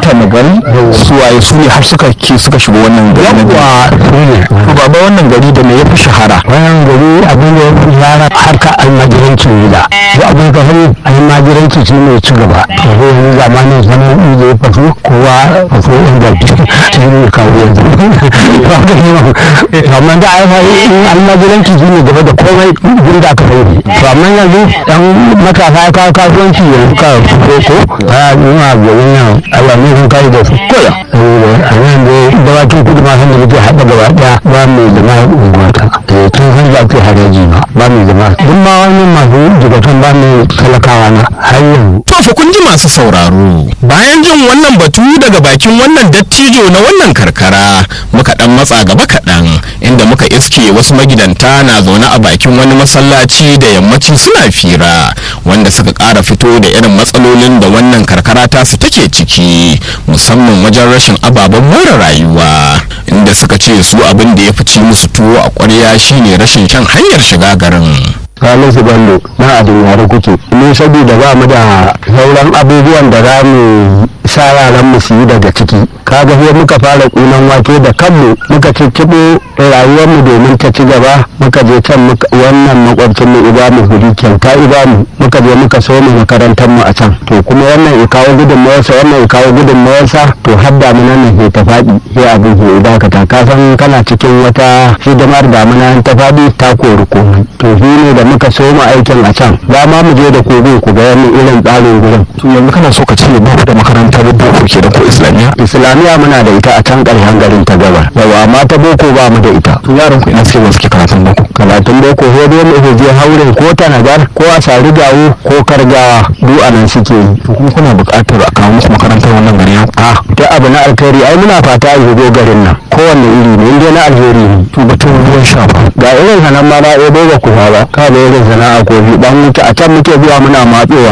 mutane gari su waye su ne har suka ke suka shiga wannan gari na biyu yawwa su ne to baba wannan gari da me ya fi shahara wannan gari abin da ya fi yara harka almajirancin gida ko abin ka sani almajiranci shi ne ci gaba to ko yanzu zamanin zaman da ya faso kowa faso inda shi ne kawo yanzu to amma da ai fa in almajiranci shi ne gaba da komai gurin da aka sani to amma yanzu dan matasa ya kawo kasuwanci yanzu ka fito ko a nuna ga wannan Allah ne sun kai da su koya a nan da dawakin kudu ma san da muke haɗa gaba ɗaya ba mai zama unguwata eh tun san da ake haraji ma ba mai zama duk ma wani masu jigatan ba mai talakawa na har yanzu To fa kun ji masu sauraro. Bayan jin wannan batu daga bakin wannan dattijo na wannan karkara muka dan matsa gaba kaɗan inda muka iske wasu magidanta na zaune a bakin wani masallaci da yammaci suna fira wanda suka ƙara fito da irin matsalolin da wannan karkara tasu take ciki musamman wajen rashin ababen more rayuwa inda suka ce su abin da ya fi ci musu tuwo a ƙwarya shine rashin shan hanyar shiga garin. ranar su ballo na adin yare kuke ni saboda ba mu da sauran abubuwan da za mu sa yaran mu su yi daga ciki kaga sai muka fara kunan wake da kanmu muka cicciɓo rayuwar mu domin ta ci gaba muka je can muka wannan makwabcin mu iba mu huri kyauta iba mu muka je muka so mu makarantar mu a can to kuma wannan ya kawo gudunmawarsa wannan ya kawo gudunmawarsa to har damuna nan ke ta faɗi sai abin ke dakata ka san kana cikin wata hidimar damuna ta faɗi ta kori komai to shi ne da muka so mu aikin a can za ma mu je da kogo ku ga wani irin tsarin gurin to yanzu kana so ka ce ba ku da makarantar boko ke da ko islamiyya islamiyya muna da ita a can ƙarshen garin ta gabar yawa amma ta boko ba mu da ita to yaran ku ina suke ba suke karatun boko karatun boko sai dai mu je hauren ko tanagar ko a sari gawo ko kargawa duk a nan suke yi to kuma kuna buƙatar a kawo muku makarantar wannan gari ya a ta abu na alkhairi ai muna fata a shigo garin nan kowanne iri ne inda na alheri ne to batun ruwan sha ba ga irin sanan ma na ɗebo ba ku ba ka da irin sana'a kofi dan wuce a can muke zuwa muna matsowa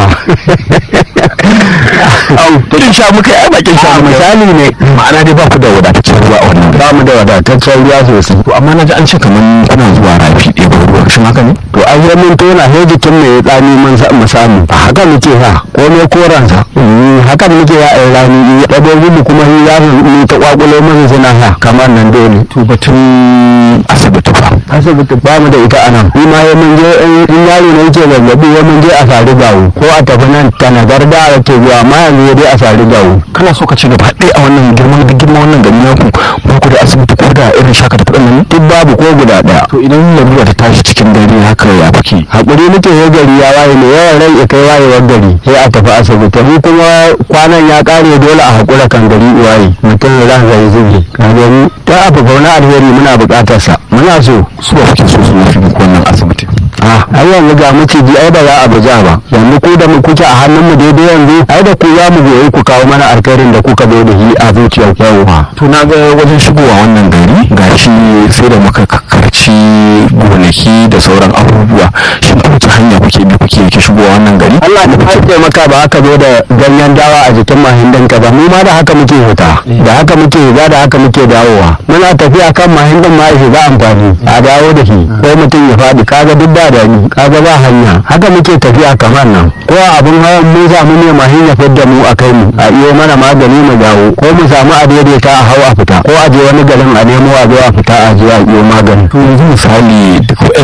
au kin sha muka yi bakin sha a muka misali ne ma'ana dai ba ku da wadataccen ruwa a wannan gari ba mu da wadataccen ruwa sosai to amma na ji an ce kaman kuna zuwa rafi ɗebo ruwa shin haka ne to an yi mun tona sai jikin mai ya tsani mun sa mu samu a haka muke ha ko me koransa haka muke ya ai rani ya ɗabo gudu kuma shi ya mu ta kwakulo mun suna ha kamar nan dole to batun asibiti ba asibiti ba mu da ita anan ni ma ya mun je in- in yaro ne yake zazzabi ya mun je a sari gawo ko a tafi nan tanagar da ake zuwa amma yanzu ya dai a sari gawo kana so ka ci gaba ɗaya a wannan girman duk girman wannan gari naku ba ku da asibiti ko da irin shaka da kuɗin nan ne duk babu ko guda ɗaya to idan lalura ta tashi cikin dare haka ya fake hakuri nake ya gari ya waye ne yawan rai ya kai wayewar gari sai a tafi asibiti mu kuma kwanan ya kare dole a hakura kan gari waye mutum ya ran zai zuge ka gani ta abu fauna alheri muna buƙatar sa muna so su ba kuke so su mafi muku wannan asibiti a ai yanzu ga maciji ai ba za a buja ba yanzu ku da mu kuke a hannun mu daidai yanzu ai da ku za mu goyi ku kawo mana alkhairin da kuka zo da shi a zuciyar yawa to na ga wajen shigowa wannan gari gashi sai da muka karci gonaki da sauran abubuwa shin ta wace hanya kuke bi kuke yake shigowa wannan gari Allah da ka taimaka ba haka zo da ganyen dawa a jikin mahindan ka ba mu ma da haka muke huta da haka muke higa da haka muke dawowa muna tafiya kan mahindan ma ya shiga amfani a dawo da shi ko mutum ya faɗi kaga duk ba da ni kaga ba hanya haka muke tafiya kamar nan ko a abin hawan mun samu ne mahin ya fidda mu a kai mu a iyo mana magani mu dawo ko mu samu a daidaita a hau a fita ko a je wani garin a nemo a zo a fita a je a iyo magani to yanzu misali duk